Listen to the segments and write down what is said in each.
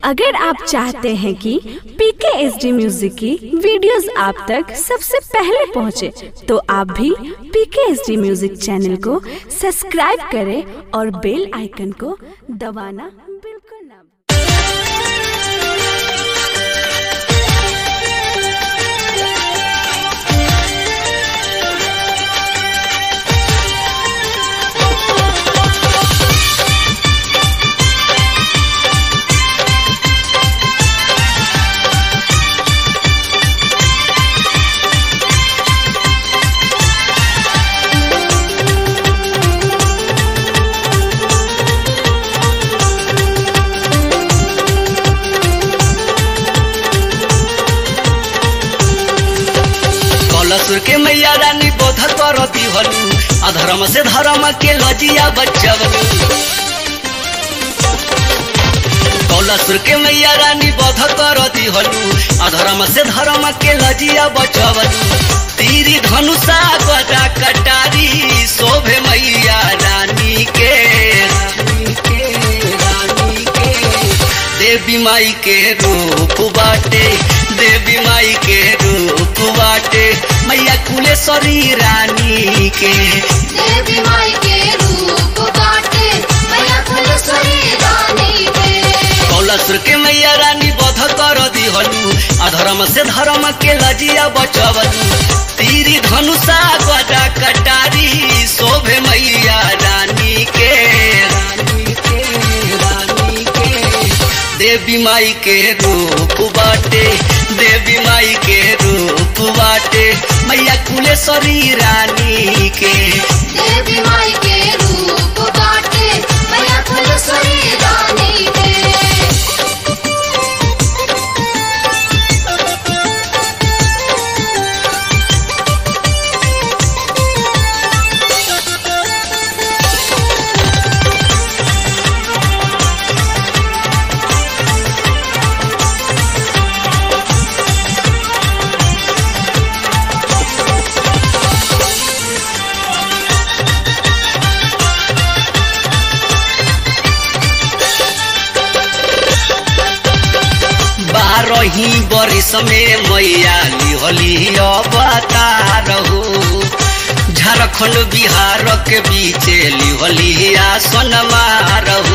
अगर आप चाहते हैं कि पीके एस डी म्यूजिक की वीडियोस आप तक सबसे पहले पहुंचे, तो आप भी PK S D music channel को सब्सक्राइब करें और बेल आइकन को दबाना बिल्कुल ना भूलें। कलसुर के मैया रानी बोध कर दिहलू अधर्म से धर्म के लजिया बचवलू कलसुर के मैया रानी बोध कर दिहलू अधर्म से धर्म के लजिया बचवलू तीरी धनुषा गदा कटारी शोभे मैया रानी के रानी के रानी के देवी माई के रूप बाटे देवी माई के रूप बाटे मैया कुलेश्वरी रानी के देवी माई के रूप बाटे मैया फुलसरी रानी के कौलसुर के मैया रानी बध कर दिहलू अधर्म से धर्म के लजिया बचवलू तीरी धनुषा गदा कटारी शोभे मैया रानी के रानी के रानी के देवी माई के रूप बाटे देवी माई के रूप बाटे मैया कुलेश्वरी रानी के देवी माई के रूप बाटे मैया फुलसरी रानी के बारही बरिस में मैया लिहली अवतार हो झारखंड बिहार के बीच लिहली आसन मारहू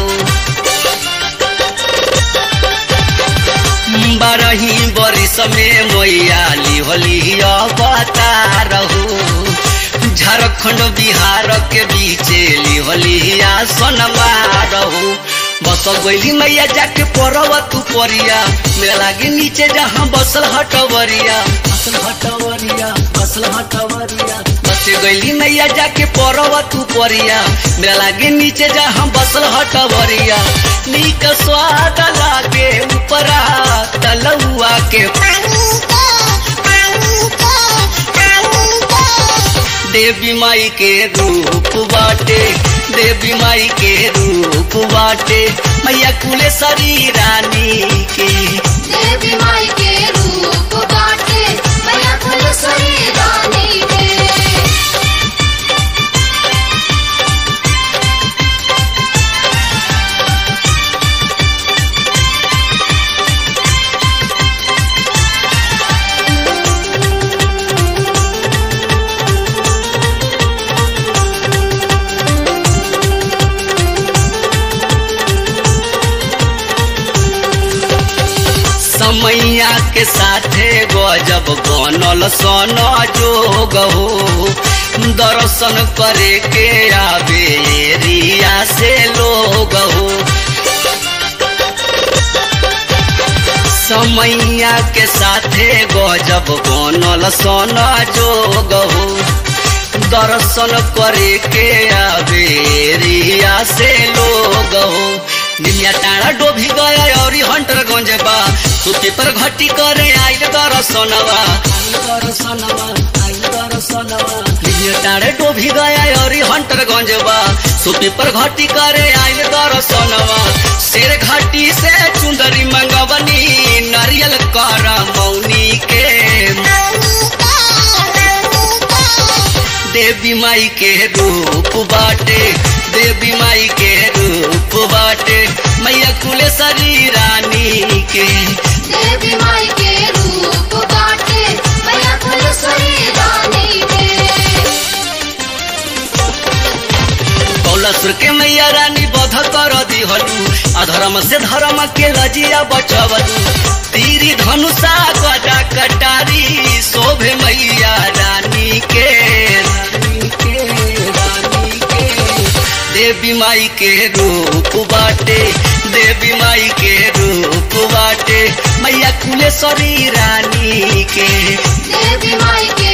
बारही बरिस में मैया लिहली अवतार हो झारखंड बिहार के बीच लिहली आसन मारहू बस गैली मैया जाके पड़ब तू परिया मेरा लागे नीचे जहाँ बसल हटवरिया बसल हटवरिया बसल हटवरिया बस गैली मैया जाके पड़ब तू परिया मेरा लागे नीचे जहाँ बसल हटवरिया नीक स्वाद लागे ऊपरा तलुआ के देवी माई के रूप बाटे देवी माई के रूप बाटे मैया कुलेश्वरी रानी के देवी माई के रूप बाटे मैया फुलसरी रानी के समैया के साथे गजब बनल सन जोग हो दर्शन करे के आवे एरिया से लोग हो समैया के साथे गजब बनल सन जोग हो दर्शन करे के आवे एरिया से लोग हो निमिया टाड़ा डोभी गया और हंटर गंज बा सुती पर घटी करे आइल दर्शनवा आइल दर्शनवा आइल दर्शनवा निमिया टाड़े डोभी गया और हंटर गंज बा सुती पर घटी करे आइल दर्शनवा शेर घाटी से चुंदरी मंगवनी नारियल कर मौनी के देवी माई के रूप बाटे देवी माई के रूप बाटे मैया कुलेश्वरी रानी के देवी माई के रूप बाटे मैया फुलसुरी रानी के कौलसुर के मैया रानी बध कर दिहलू अधर्म से धर्म के लजिया बचवलू तीरी धनुषा गदा कटारी शोभे मैया रानी के रानी के रानी के देवी माई के रूप बाटे देवी माई के रूप बाटे मैया कुलेश्वरी रानी के देवी माई के